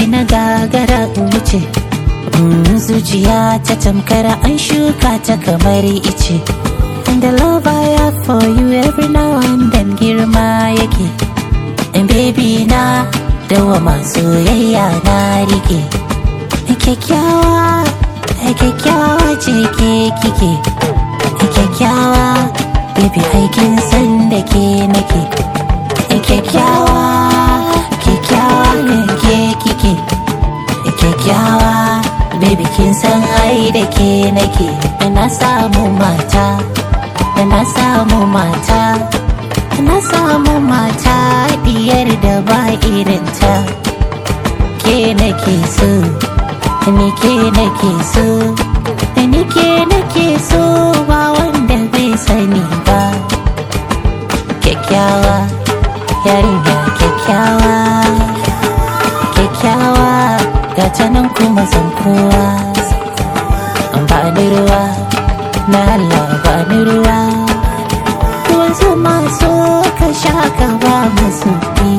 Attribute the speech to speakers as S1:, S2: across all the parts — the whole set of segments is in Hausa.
S1: na gagara in wuce zuciya ta tamkara an shuka ta kamar ice and the love I have for you every now and then girma yake and baby na dawa masu soyayya na rike kyakkyawa kyakkyawa ce ke kike kyakkyawa baby aikin san da ke nake kyakkyawa kyakkyawa ne ke kike kyakkyawa baby kin san ai da ke nake na samu mata na samu mata na samu mata diyar da ba irinta ke nake so ni ke nake so ni ke nake so ba wanda bai sani ba kyakkyawa yarinya kyakkyawa kyakkyawa ga ta nan kuma san kowa ba ni ruwa na Allah ba ni ruwa wasu masu ka sha ka ba musu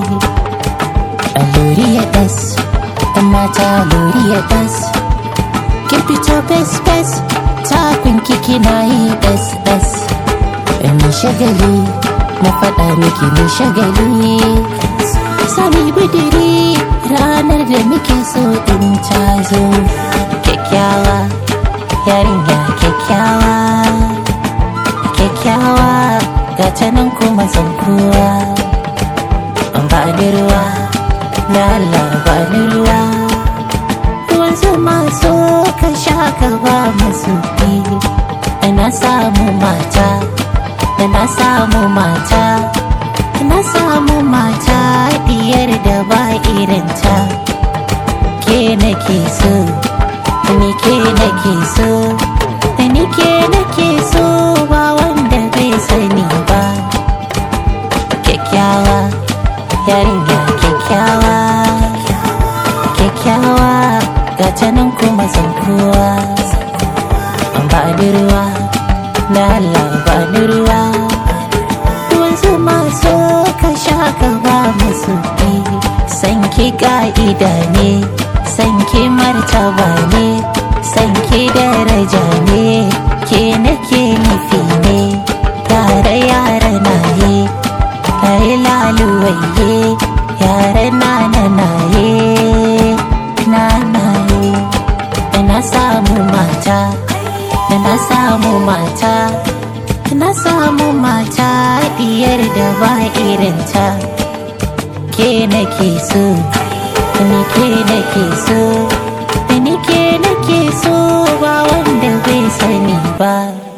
S1: alluri ya das ɗan mata alluri ya das kin fito bes bes takun kiki na yi das das ni shagali na faɗa miki ni shagali sani bidiri ranar da muke so in ta zo kyakkyawa yarinya kyakkyawa kyakkyawa ga ta nan kuma zan kowa ba ni ruwa na Allah ba ni ruwa ruwan zuma so ka sha ka ba masu na samu mata na samu mata na samu mata diyar da ba irinta ke nake so ni ke nake so ni ke nake so ba wanda bai sani ba kyakkyawa yarinya kyakkyawa kyakkyawa ga ta nan kuma zan kowa ba ni ruwa na Allah ba ni ruwa ruwan zuma so ka sha ka ba musu sanki ka'ida ne sanki martaba ne sanki daraja ne ke nake nufi ne yare yare na ye kai laluwaye yare na na na ye na na ye na samu mata na samu mata na samu mata diyar da ba irinta ke nake so ni ke nake so ni ke nake so ba wanda bai sani ba